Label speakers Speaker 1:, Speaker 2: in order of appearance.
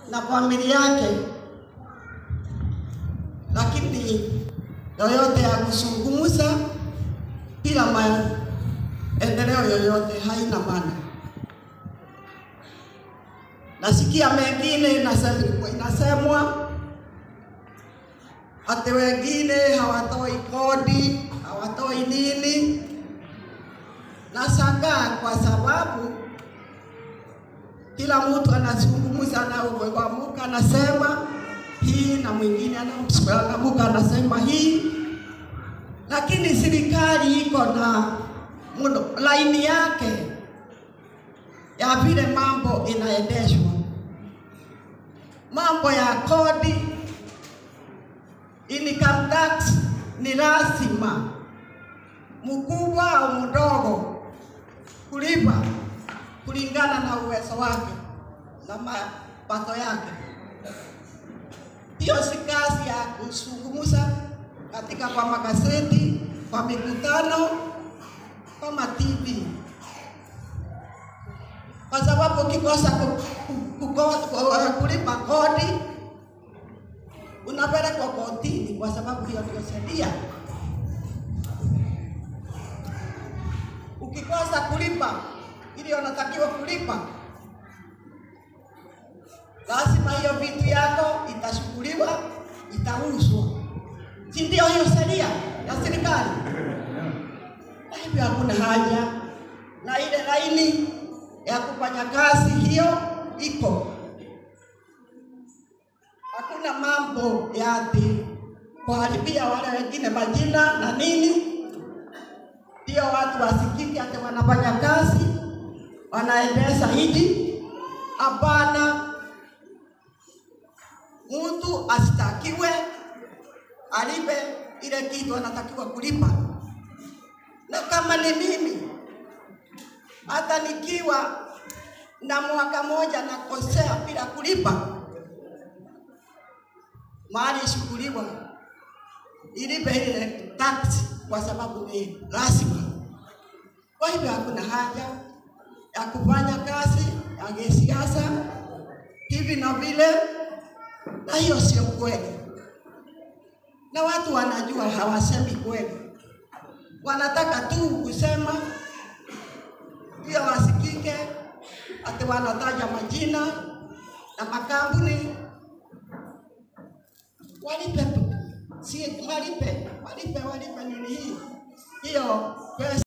Speaker 1: na familia yake, lakini yoyote ya kuzungumza bila maendeleo yoyote haina maana. Nasikia mengine inasem- inasemwa ati wengine hawatoi kodi, hawatoi nini. Nashangaa kwa sababu kila mtu anazungumza na kuamuka anasema hii na mwingine anaamka anasema hii, lakini serikali iko na mudo, laini yake ya vile mambo inaendeshwa. Mambo ya kodi, income tax ni lazima mkubwa au mdogo kulipa kulingana na uwezo wake na mapato yake. Hiyo si kazi ya kuzungumza katika kwa magazeti, kwa mikutano, kama TV, kwa sababu ukikosa ku- ku- ku- ku- kulipa kodi unapelekwa kotini, kwa sababu hiyo ndio sheria. Ukikosa kulipa ili unatakiwa kulipa, lazima hiyo vitu yako itashughuliwa, itauzwa, si ndio? Hiyo sheria ya serikali. Na hivyo hakuna haja na ile laini ya kufanya kazi hiyo iko, hakuna mambo ya ati kuharibia wale wengine majina na nini ndio watu wasikike ati wanafanya kazi wanaendesha hiji. Hapana, mtu asitakiwe alipe ile kitu anatakiwa kulipa, na kama ni mimi, hata nikiwa na mwaka moja nakosea bila kulipa, mali ishughuliwa ilipe ile tax kwa sababu ni lazima. Kwa hivyo hakuna haja ya kufanya kazi ya kisiasa hivi na vile, na hiyo sio kweli, na watu wanajua hawasemi kweli, wanataka tu kusema ndio wasikike, ati wanataja majina na makampuni walipe tu, si walipe, walipe, walipe nini hii hiyo pesa